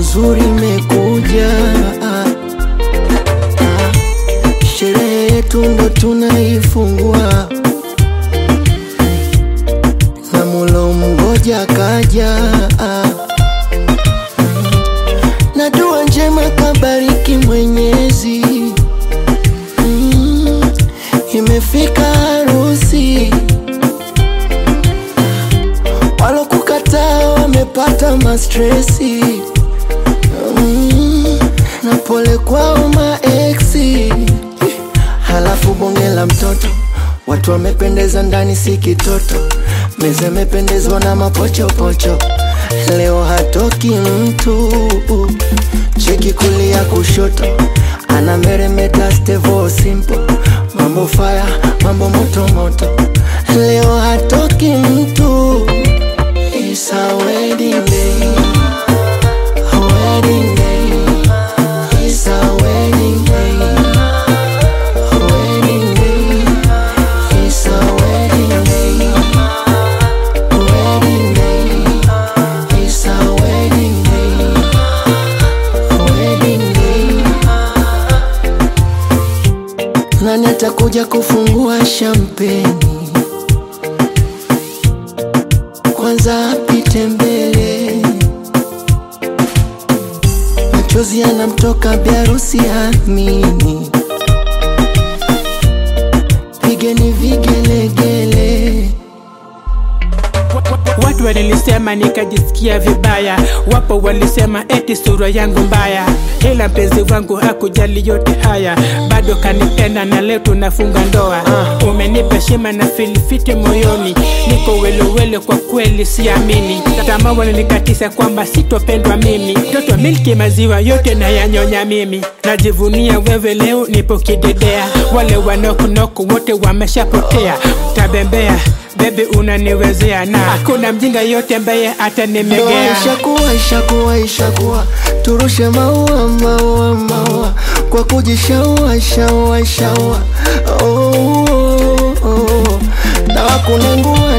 nzuri imekuja ah, ah. Sherehe yetu ndo tunaifungua na mulo mgoja kaja ah. na dua njema kabariki Mwenyezi mm, imefika harusi walokukataa wamepata mastresi mm, na pole kwao maeksi halafu bonge la mtoto watu wamependeza ndani si kitoto meza imependezwa na mapochopocho leo hatoki mtu cheki kulia kushoto ana meremeta stevo simple mambo faya mambo moto moto leo hatoki mtu It's a wedding day. A wedding day. It's a wedding day. A wedding day. It's a wedding day. A wedding day. It's a wedding day. A wedding day. Nani atakuja kufungua shampeni? Kwanza apite mbele, machozi yanamtoka biarusi amini, pigeni vigelegele. Watu walinisema nikajisikia vibaya, wapo walisema eti sura yangu mbaya, ila mpenzi wangu hakujali yote haya, bado kanipenda na leo tunafunga ndoa. Umenipa heshima na filifiti moyoni, niko welewele, kwa kweli siamini. Tamaa walinikatisha kwamba sitopendwa mimi, mtoto milki maziwa yote na yanyonya mimi. Najivunia wewe leo nipo kidedea, wale wanokunoko wote wameshapotea, tabembea Baby unaniwezea na hakuna mjinga yote ambaye Ndoa atanimegea. ishakuwa ishakuwa ishakuwa, turushe maua maua maua kwa kujishaua shaua shaua. Oh, oh, oh. Na wakunengua